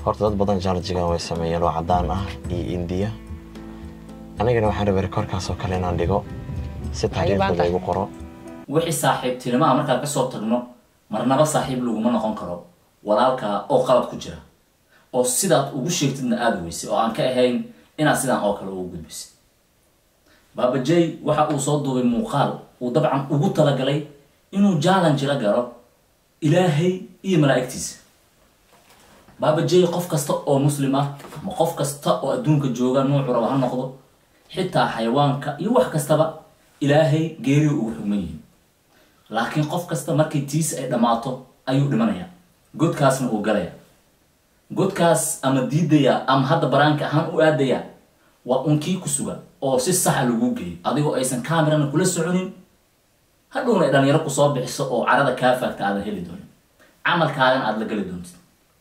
horta dad badan jarjigan way sameeyeen oo caddaan ah iyo indiya anigana waxaan rabay rekoorkaas oo kale inaan dhigo si taariikhdooda igu qoro wixii saaxiibtinimaha markaan ka soo tagno marnaba saaxiib laguma noqon karo walaalkaa oo qalad ku jira oo sidaad ugu sheegtidna aada weysay oo aan ka ahayn inaad sidaan oo kale ugu gudbisid baabajey waxa uu soo duubay muuqaal uu dabcan ugu talagalay inuu challenge la galo ilaahay iyo malaa'igtiisa baabajey qof kasta oo muslim ah ama qof kasta oo adduunka jooga nuucu raba ha noqdo xitaa xayawaanka iyo wax kastaba ilaahay geeriu ugu xugman yihiin laakiin qof kasta markay tiisa ay dhammaato ayuu dhimanayaa godkaasna uu galaya godkaas ama diidaya ama hadda baraanka ahaan u aadaya waa unkii ku suga oo si saxa lagu geeyo adigoo aysan camerana kula soconin hadhowna ay dhalinyaro kusoo bixiso oo carada kaa faagta aadan heli doonin camalkaagana aada la geli doontid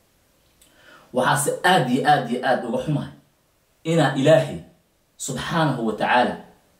waxaase aada iyo aada iyo aada uga xumahay inaa ilaahay subxaanahu wa tacaala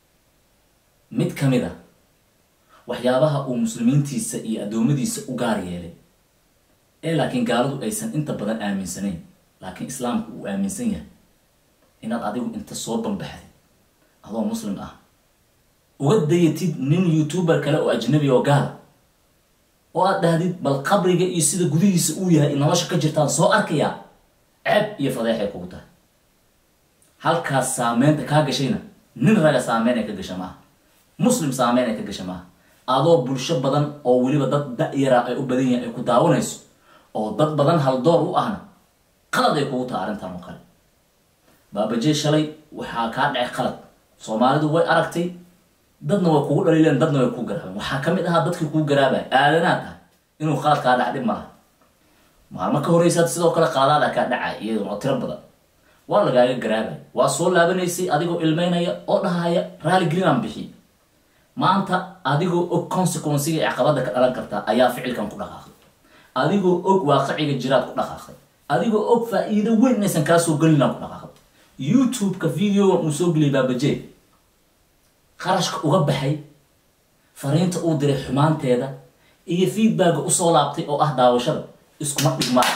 mid ka mid a waxyaabaha uu muslimiintiisa iyo addoommadiisa u gaar yeelay ee laakiin gaaladu aysan inta badan aaminsanayn laakiin islaamku uu aaminsan yahay inaad adigu inta soo bambaxday adoo muslim ah uga dayatid nin youtuber kale oo ajnabi oo gaala oo aad dhahdid bal qabriga iyo sida gudihiisa uu yahay nolosha ka jirtaan soo arkayaa ceeb iyo fadeexay kugu tahay halkaas saameynta kaa gashayna nin raga saameyn ay ka gasha maaha muslim saameyn ay ka gasha maaha adoo bulsho badan oo weliba dad da-yara ay u badan yahay ay ku daawanayso oo dad badan haldoor u ahna qalad ay kugu taha arrintan oo kale baabajey shalay waxaa kaa dhacay qalad soomaalidu way aragtay dadna way kugu dhaliileen dadna way kuu garaabeen waxaa ka mid ahaa dadkii kuu garaabaya aadanaad ah inuu qalad kaa dhac dhib malaha maalmo ka horeysaad sidoo kale qaladaada kaa dhacay iyaduna oo tiro badan waa lagaaga garaabay waa soo laabanaysay adigoo ilmeynaya oo dhahaya raali gelinaan bixiy maanta adigoo og consequenciga ee caqabada ka dhalan kartaa ayaa ficilkan ku dhaqaaqay adigoo og waaqiciga jiraad ku dhaqaaqay adigoo og faa-iido weyn inaysan kaa soo gelinaan ku dhaqaaqay youtube-ka videogan uu soo geliyay baabajee qarashka uga baxay fariinta uu diray xumaanteeda iyo feedbacka usoo laabtay oo ah daawashada iskuma dhigmaa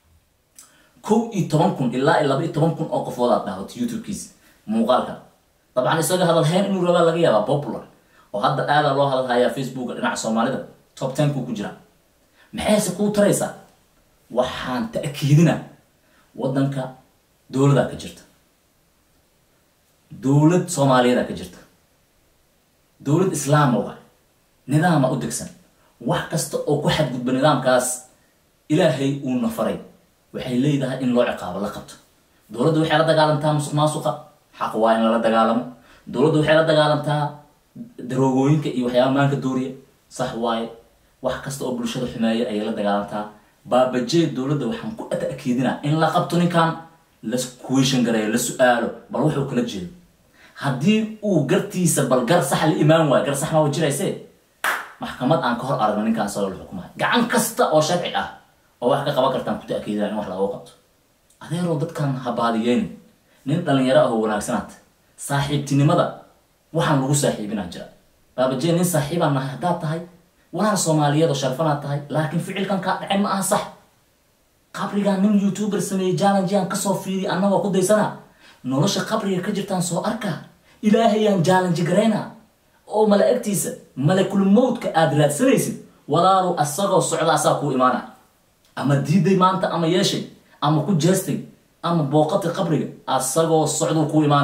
kow iyo toban kun ilaa iyo laba iyo toban kun oo qofood aad daawato youtube-kiisa muuqaalka dabcan isaga hadalhayn inuu rabaa laga yaabaa popular oo hadda aadaa loo hadalhayaa facebooka dhinaca soomaalida top tenku ku jira maxayse kuu taraysaa waxaan ta'kiidina waddanka dowladaa ka jirta dowlad soomaaliyadaa ka jirta dowlad islaama waay nidaama u degsan wax kasta oo ku xadgudba nidaamkaas ilaahay uuna faray waxay leedahay in loo ciqaabo la qabto dowladda waxay la dagaalantaa musuq maasuqa xaq waa in lala dagaalamo dowladda waxay la dagaalantaa daroogooyinka iyo waxyaaba maanka dooriya sax waaye wax kasta oo bulshada xumeeya ayay la dagaalantaa baabajee dowladda waxaan ku ta'kiidinaa in la qabto ninkan la question gareeyo la su-aalo bal wuxuu kala jeedo haddii uu gartiisa bal gar sax la imaan waayo gar sax ma wajirayse maxkamad aan ka hor aragno ninkaan salo la xukumayo gacan kasta oo sharci ah oo wax ka qaban kartaan ku ta'kiidinaa in wax lagu qabto adeeroo dadkan habaadiyeen nin dhalinyaro ah oo wanaagsanaad saaxiibtinimada waxaan lagu saaxiibinaa jira baabajee nin saaxiibaan nahay haddaad tahay walaal soomaaliyeed oo sharfanaad tahay laakiin ficilkan kaa dhacay ma aha sax qabrigaan nin youtuber sameeyey jallengeaan kasoo fiiriy annagoo ku daysana nolosha qabriga ka jirtaan soo arkaa ilaahayaan jallenji garaynaa oo malaa'igtiisa malakul mowdka aada raadsanaysid walaalu asagoo socda asaa kuu imaana ama diiday maanta ama yeeshay ama ku jeestay ama booqatay qabriga asagoo socduu kuu imaana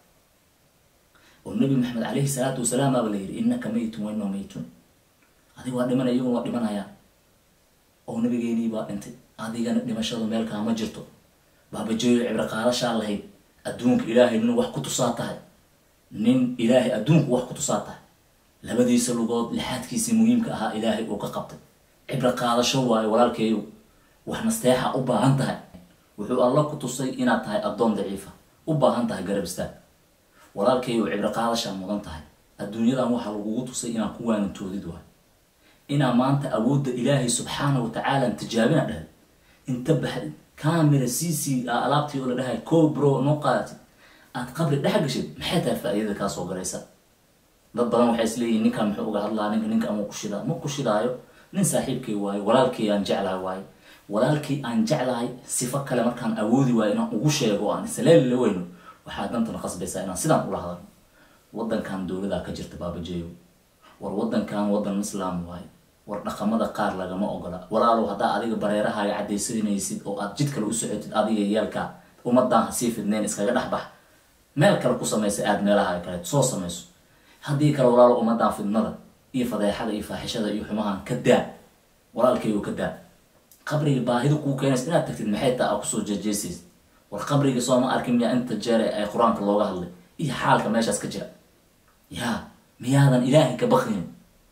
oo nabi maxamed calayhi salaatu wasalaam aaba la yidhi innaka maytun wa inoo maytun adiga waa dhimanaya iyaguna waa dhimanayaan oo nabigeenii baa dhintay adigana dhimashadu meel kaama jirto baabajeeyo cibro qaadashaa lahayd adduunka ilaahay nin wax ku tusaa tahay nin ilaahay adduunku wax ku tusaa tahay labadiisa lugood lixaadkiisii muhiimka ahaa ilaahay uu ka qabtay cibro qaadasho waayo walaalkeeyo wax nasteexa u baahan tahay wuxuu alla ku tusay inaad tahay addoon daciifa u baahan tahay garab istaag walaalkeeyo cibro qaadashaa mudan tahay adduunyadan waxaa lagugu tusay inaan ku waanintoodid waayo inaa maanta awoodda ilaahay subxaana wa tacaala tijaabina dhahay inta baxdid camera c c alaabtii oo la dhahay co bro noo qaadatid aad qabri dhex gashid maxay tahay faa-iidada kaa soo galaysa dad badan waxay isleeyihin ninkan muxuu uga hadlaa ninka ninka ama ku shidaa ma ku shidaayo nin saaxiibkay waayo walaalkay aan jeclaha waayo walaalkii aan jeclahay sifo kale markaan awoodi waayo inaan ugu sheego oo aan isleeli la weyno waxaa dantana qasbaysaa inaan sidaan ula hadalno wadankan dowladaa ka jirta baabajeeyo war wadankan wadan islaam waaye war dhaqamada qaar lagama ogola walaalow haddaa adiga bareerahaaga cadaysanaysid oo aad jid kale u socotid adiga yeelka ummadaan hasii fidneyn iskaga dhex bax meel kale ku samaysa aad meelaha kale soo samayso haddii kale walaalow ummadaan fidnada iyo fadeexada iyo faaxishada iyo xumahan ka daa walaalkaygu ka daa qabriga baahida kuu keenaysa inaad tagtid maxay taa aa kusoo jeejeesaysid war qabriga sooma arkin miyaa inta jeere ay qur-aanka looga hadlay iyo xaalka meeshaas ka jira yaa miyaadan ilaahay ka bakrin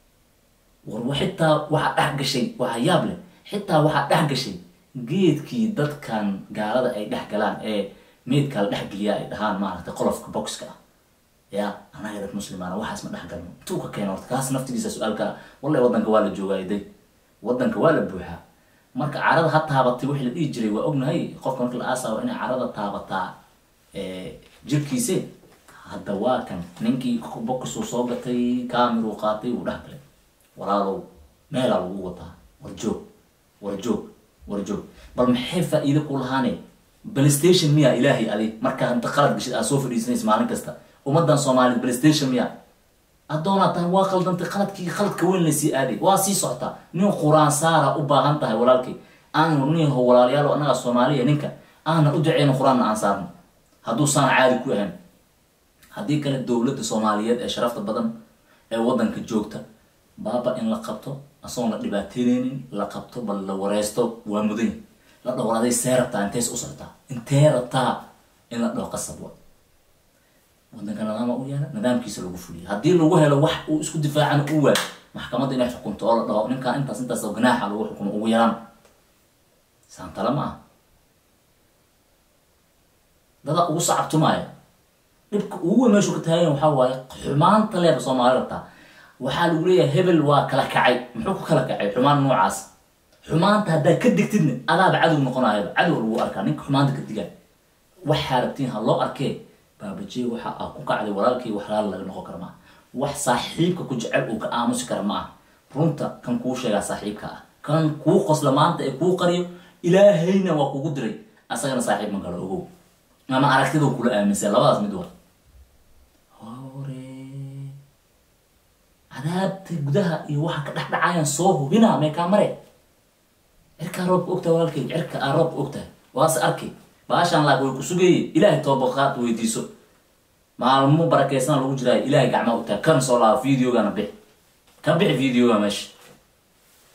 war xitaa waxaa dhex gashay waxaa yaab leh xitaa waxaa dhex gashay geedkii dadkan gaalada ay dhex galaan ee meydkaa la dhex geliyaa ay dhahaan maaragtay qolofka boxka ah ya anaga dad muslimaana waxaas ma dhex galno intuu ka keena horta kaas naftigiisa su-aalka wallahi wadanka waa la joogaay day wadanka waa la buuxaa marka carada ha taabatay wixii la dhihi jiray waa ognahay qofka marka la aasaabo inay carada taabataa jirkiise hadda waa kan ninkii bokusuu soo gatay kamiruu qaatay wuu dhex galay walaalow meelaa lagu wataa war joog war joog war joog bal maxay faa-iide ku lahaane playstation miya ilaahay adi markaa inta qalad gashid aad soo fadhiisanaysa maalin kasta ummadan soomaaliyed playstation miya addoonaa tahay waa qaldantay qaladkii qaladka weyn laysii aaday waa sii socotaa nin quraan saara u baahan tahay walaalkii aan niho walaalayaal annaga soomaaliya ninka aana u duceyno qur-aanna aan saarno hadduu saan caadi ku ahan haddii kale dowladda soomaaliyeed ee sharafta badan ee wadanka joogta baaba in la qabto asagoon la dhibaateyneynin la qabto bal la wareysto waa mudan la dhowraaday see rabtaa intees u socotaa intee rabtaa in la dhaho qasab wa wadanka nidaama u yaala nidaamkiisa lagu fuliya haddii lagu helo wax uu isku difaacana u waayo maxkamadda inay xukunto oo la dhaho ninkaan intaas intaas oo ganaaxa lagu xukumo ugu yaraan saantala ma ah dada ugu sacabtumaya dhibka ugu weyn meeshuu ka taagan waxaa waaye xumaanta leeba soomaali rabtaa waxaa lagu leeyahay hebel waa kala kacay muxuu ku kala kacay xumaan noocaas xumaanta haddaad ka digtidna adaaba cadow noqonayaba cadow lagu arkaa ninka xumaanta ka digaa waxaa rabtiin ha loo arkee baabajee waxa aa ku kacday walaalkii wax laala laga noqon kara maaha wax saaxiibka ku jecel uu ka aamusi kara ma ah runta kan kuu sheegaa saaxiibka ah kan kuu qosla maanta ee kuu qariyo ilaahayna waa kugu diray asagana saaxiib ma galo ogow ama aragtida kula aaminsan labadaas mid wa hore cadaabta gudaha iyo waxa ka dhex dhacayaan soo hubinaa meekaa mare cirkaa roobka ogtahay walaalkay cirka aa roobka ogtahay waase arkay baashaan laag way ku sugeeye ilaahay toobaqaad weydiiso maalmo barakeysana lagu jiraayo ilaahay gacmaa u tahay kan soo laaba videogana bix ka bixi videoga meesha